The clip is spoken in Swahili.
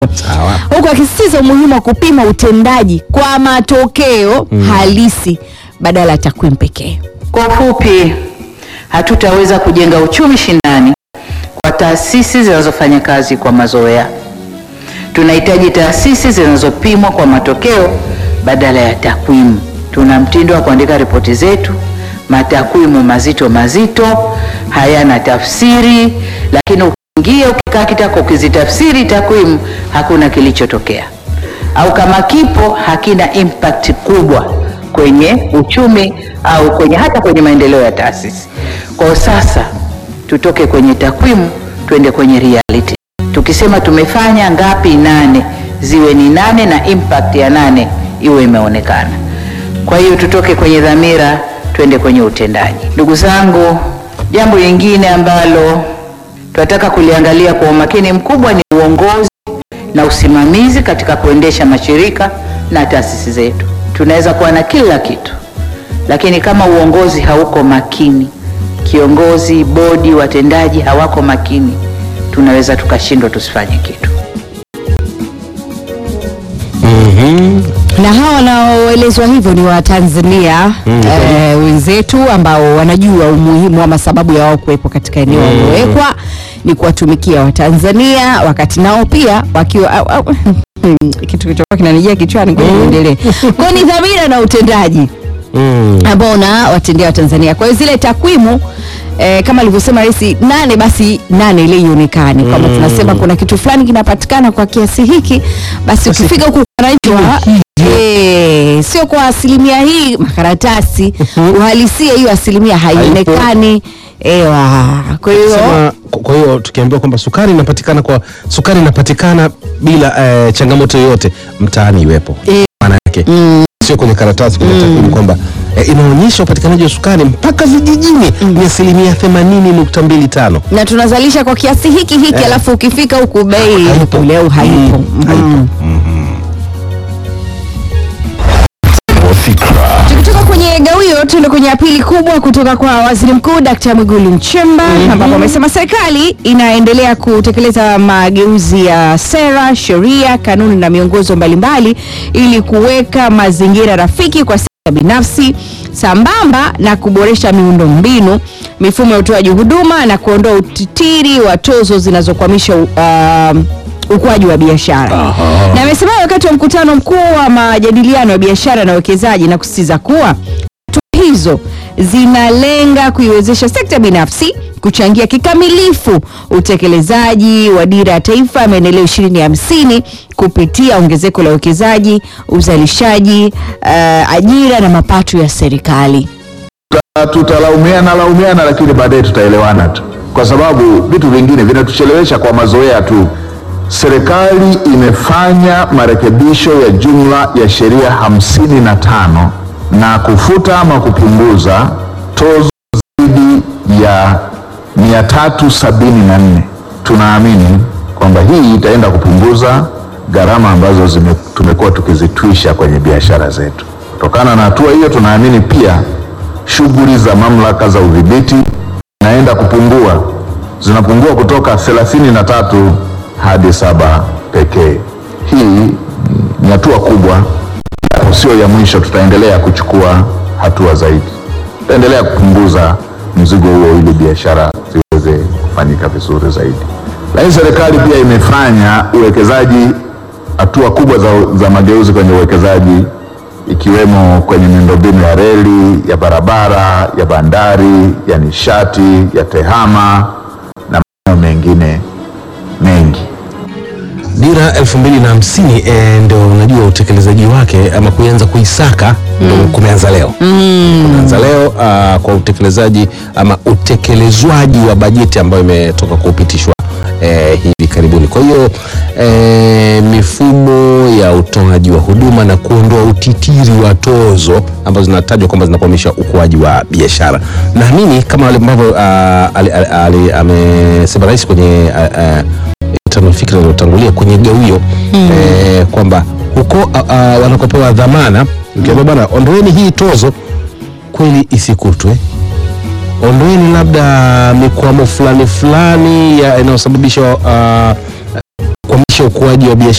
Sawa. huku akisisitiza umuhimu wa kupima utendaji kwa matokeo halisi badala ya takwimu pekee. Kwa ufupi, hatutaweza kujenga uchumi shindani kwa taasisi zinazofanya kazi kwa mazoea. Tunahitaji taasisi zinazopimwa kwa matokeo badala ya takwimu. Tuna mtindo wa kuandika ripoti zetu, matakwimu mazito mazito, hayana tafsiri, lakini ukiingia ukikaa kitako ukizitafsiri takwimu, hakuna kilichotokea, au kama kipo hakina impact kubwa kwenye uchumi au kwenye hata kwenye maendeleo ya taasisi. Kwa sasa tutoke kwenye takwimu tuende kwenye reality. Tukisema tumefanya ngapi nane, ziwe ni nane na impact ya nane iwe imeonekana. Kwa hiyo tutoke kwenye dhamira tuende kwenye utendaji. Ndugu zangu, jambo lingine ambalo tunataka kuliangalia kwa umakini mkubwa ni uongozi na usimamizi katika kuendesha mashirika na taasisi zetu. Tunaweza kuwa na kila kitu, lakini kama uongozi hauko makini, kiongozi, bodi, watendaji hawako makini, tunaweza tukashindwa tusifanye kitu. na hawa wanaoelezwa hivyo ni Watanzania eh, wenzetu ambao wanajua umuhimu ama sababu ya wao kuwepo katika eneo waliowekwa ni kuwatumikia Watanzania, wakati nao pia wakiwa au- au- kitu kilichokuwa kinanijia kichwani, ngoja niendelee. Kwa hiyo ni dhamira na utendaji ambao na watendea Watanzania. Kwa hiyo zile takwimu eh, kama alivyosema Rais nane, basi nane ile ionekane kwamba tunasema kuna kitu fulani kinapatikana kwa kiasi hiki, basi ukifika huku wananchi wa eh, sio kwa asilimia hii makaratasi, uhalisia hiyo asilimia haionekani. Ewa, kwa hiyo Sema, kwa hiyo tukiambiwa kwamba sukari inapatikana kwa sukari inapatikana bila eh, changamoto yoyote mtaani iwepo Eh. maana yake sio kwenye karatasi kwenye takwimu kwamba eh, inaonyesha upatikanaji wa sukari mpaka vijijini ni asilimia themanini nukta mbili tano na tunazalisha kwa kiasi hiki hiki, alafu ukifika huku bei Haipo. ule au haipo. Mm, haipo. Tukitoka kwenye gawio tuende kwenye ya pili kubwa kutoka kwa Waziri Mkuu Dkt. Mwigulu Nchemba ambapo amesema serikali inaendelea kutekeleza mageuzi ya sera, sheria, kanuni na miongozo mbalimbali ili kuweka mazingira rafiki kwa sekta binafsi sambamba na kuboresha miundombinu, mifumo ya utoaji huduma na kuondoa utitiri wa tozo zinazokwamisha uh, ukuaji wa biashara. Na amesema hayo wakati wa mkutano mkuu wa majadiliano ya biashara na uwekezaji na kusisitiza kuwa hatua hizo zinalenga kuiwezesha sekta binafsi kuchangia kikamilifu utekelezaji wa dira ya taifa ya maendeleo 2050 kupitia ongezeko la uwekezaji, uzalishaji, uh, ajira na mapato ya serikali. tutalaumiana laumiana, lakini baadaye tutaelewana tu, kwa sababu vitu vingine vinatuchelewesha kwa mazoea tu. Serikali imefanya marekebisho ya jumla ya sheria hamsini na tano na kufuta ama kupunguza tozo zaidi ya 374. Tunaamini kwamba hii itaenda kupunguza gharama ambazo zime, tumekuwa tukizitwisha kwenye biashara zetu. Kutokana na hatua hiyo, tunaamini pia shughuli za mamlaka za udhibiti zinaenda kupungua, zinapungua kutoka 33 hadi saba pekee. Hii ni hatua kubwa, japo sio ya mwisho. Tutaendelea kuchukua hatua zaidi, tutaendelea kupunguza mzigo huo ili biashara ziweze kufanyika vizuri zaidi. Lakini serikali pia imefanya uwekezaji, hatua kubwa za, za mageuzi kwenye uwekezaji ikiwemo kwenye miundombinu ya reli, ya barabara, ya bandari, ya nishati, ya tehama na maeneo mengine mengi. dira elfu mbili na hamsini eh, ndo unajua utekelezaji wake ama kuanza kuisaka ndo kumeanza leo kumeanza leo ah, kwa utekelezaji ama utekelezwaji wa bajeti ambayo imetoka kupitishwa eh, hivi karibuni kwa hiyo eh, mifumo ya utoaji wa huduma na kuondoa utitiri wa tozo ambazo zinatajwa kwamba zinakwamisha ukuaji wa biashara naamini kama wale ambavyo ah, ali- ali- ali- amesema rais kwenye ah, ah, tano fikra iliyotangulia kwenye gawio eh, kwamba huko uh, uh, wanakopewa dhamana ukiambia bwana ondoeni hii tozo kweli isikutwe ondoeni labda mikwamo fulani fulani ya inayosababisha uh, kukwamisha ukuaji wa biashara